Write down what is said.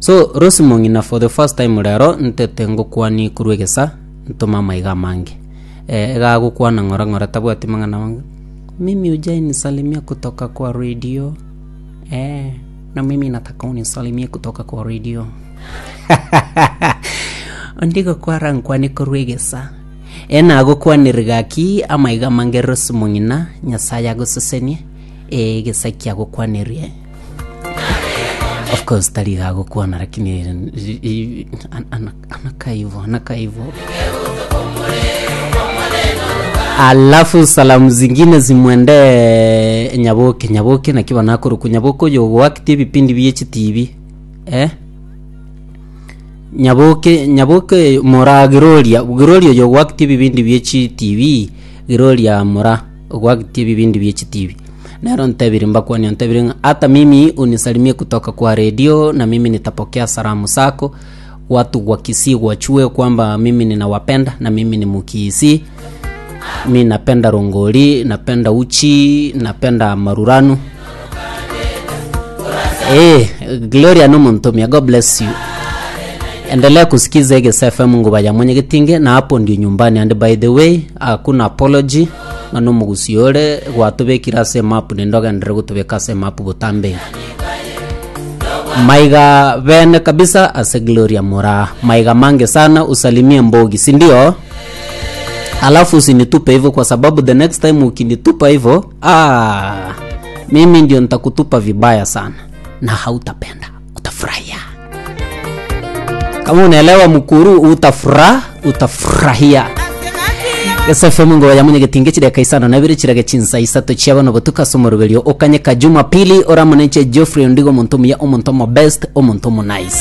so rosi mong'ina for the first time rero ntete ngũkwani kurwegesa ntũma maiga mange e, gagũkwana ng'ora ng'ora tabwati mang'ana wangu mimi ujai nisalimia kutoka kwa radio e, na mimi nataka unisalimie kutoka kwa radio ondigo kwara nkwani kurwegesa ena agũkwanĩrĩ gaki amaiga mange rosi mong'ina nyasaye agũcecenie e, gĩcaki agũkwanĩrie of course taliga agũkwana lakini i- i- an- ana- anakaa hivyo anakaa hivyo alafu salamu zingine zimwende nyaboke nyaboke nakiwa nakuruku nyaboke uyo gwakitie vipindi vya HTV eh nyaboke nyaboke mora giroria giroria uyo gwakitie vipindi vya HTV giroria mora gwakitie vipindi vya HTV nero ntebiri mbakwani ntebiri nga, hata mimi unisalimie kutoka kwa redio na mimi nitapokea salamu zako watu wa Kisii wachue kwamba mimi ninawapenda na mimi ni mukisi mi napenda rongoli napenda uchi napenda maruranu hey, gloria nomuntumia god bless you endelea kusikiza Egesa FM nguva mwenye gitinge na hapo ndio nyumbani and by the way hakuna apology ngano mugusiore gwatubikira same up nindoga ndire gutubika same up butambe maiga vene kabisa ase gloria mura maiga mange sana usalimie mbogi si ndio alafu usinitupe hivyo kwa sababu the next time ukinitupa hivyo ah, mimi ndio nitakutupa vibaya sana na hautapenda utafurahia kama unaelewa mkuru utafura utafurahia gesefemu ngo yamunye gitinge chireka isano na biri chirege chinsa isato chiaba no butuka somoro belio okanye ka juma pili ora munenche Geoffrey ndigo muntu muya omuntu mo best omuntu mo nice